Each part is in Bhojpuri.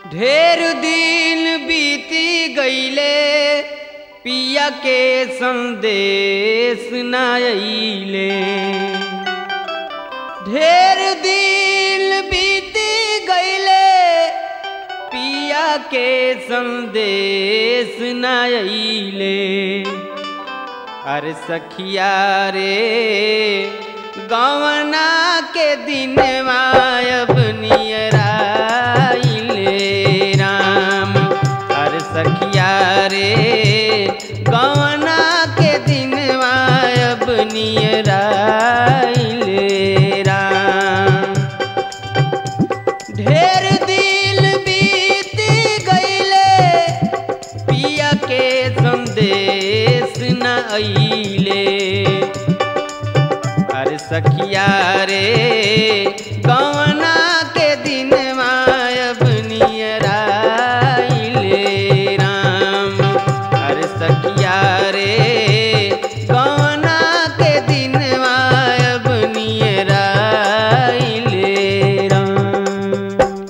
ढेर दिन बीती गईले पिया के संदेश न अइले ढेर दिन बीती गईले पिया के संदेश न अइले अरे सखिया रे गवना के दिन मायब नियराइले राम अरे सखिया रे गवना के दिन मायब नियराइले राम ढेर दिल बीत गईले पिया के संदेश न अइले अरे सखिया रे गवना के दिन मायब नियराइले राम अरे सखिया रे गवना के दिन मायब नियराइले राम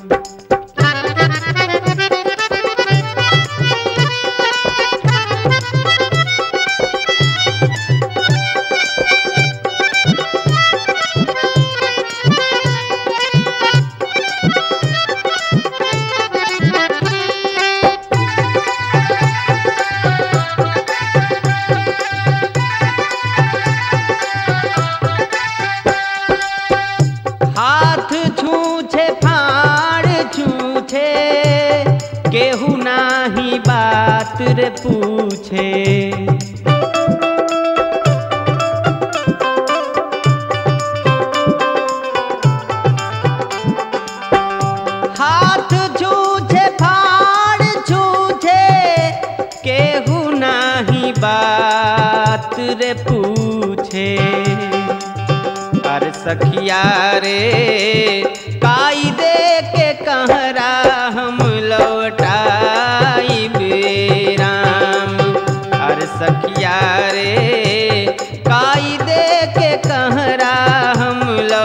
हाथ छूछे फाड़ छूछे केहू नाही बात रे पूछे हाथ छूछे फाड़ छूछे केहू नाही बात रे पूछे अरे सखिया रे काई दे के कहरा हम लौटाई राम अरे सखिया रे काई दे के कहरा हम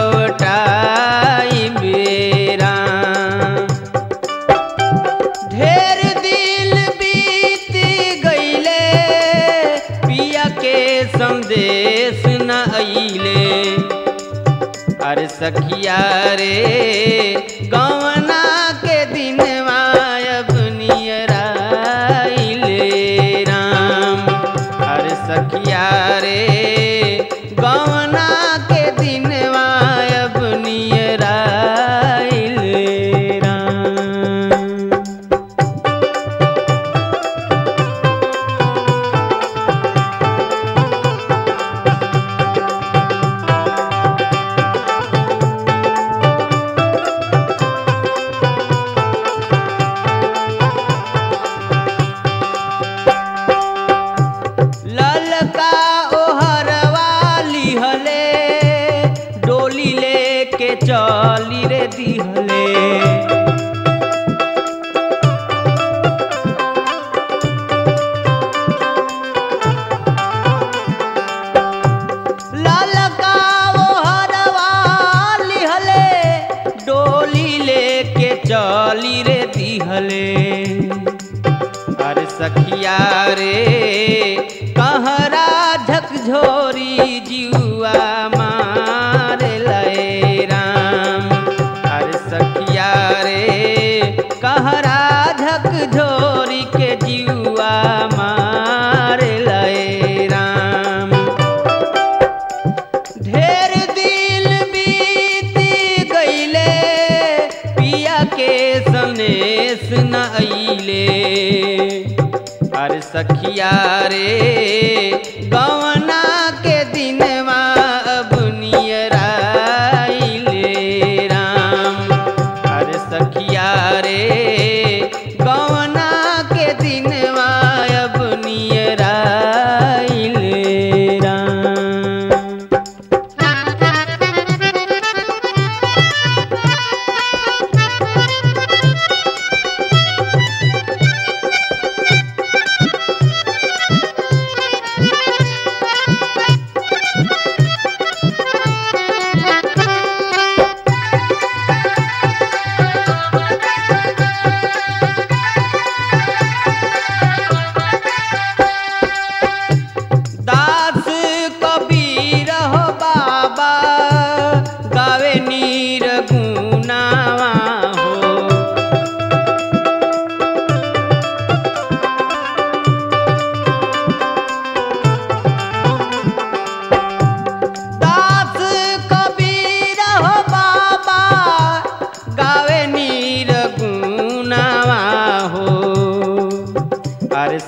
लौटाई राम ढेर दिल बीत गईले पिया के संदेश न अइले अरे सखिया रे गवना के दिन मायब नियराइले राम अरे सखिया रे गवना के दिन मायब नियराइले राम ललका ओहरवा लिहले डोली लेके चली रे दिहले ललका ओहरवा लिहले डोली लेके चली रे दिहले अरे सखिया रे कहरा झकझोरी जुआ मार लय राम अरे सखिया रे कहरा झकझोरी के जुआ मार लय राम ढेर दिल बीत गईले पिया के सनेस न अइले अरे सखिया रे गवना के दिन अब नियराइले राम अरे सखिया रे गवना के दिन अब नियराइले राम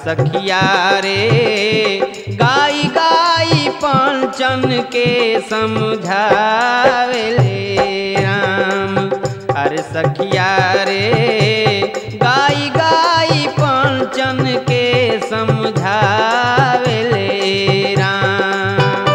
सखिया रे गाई गाई पंचन के समझावेले राम अरे सखिया रे गाई गाई पंचन के समझावेले राम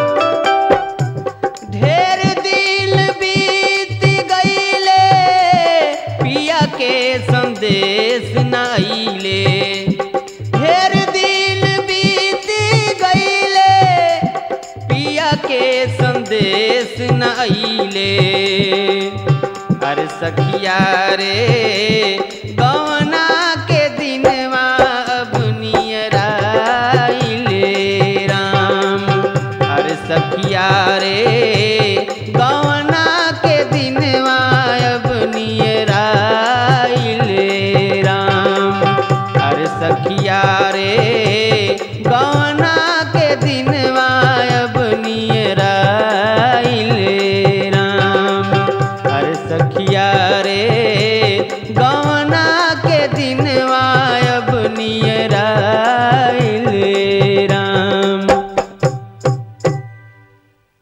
ढेर दिल बीत गईले पिया के संदेश नाइले ढेर दिल बीत गईले पिया के संदेश नाइले अरे सखिया रे गवना के दिनवा अब नियराइले राम अरे सखिया रे गवना के दिनवा अब नियराइले राम अरे सखिया रे गवना के दिनवा अब नियराइले राम अरे सखिया रे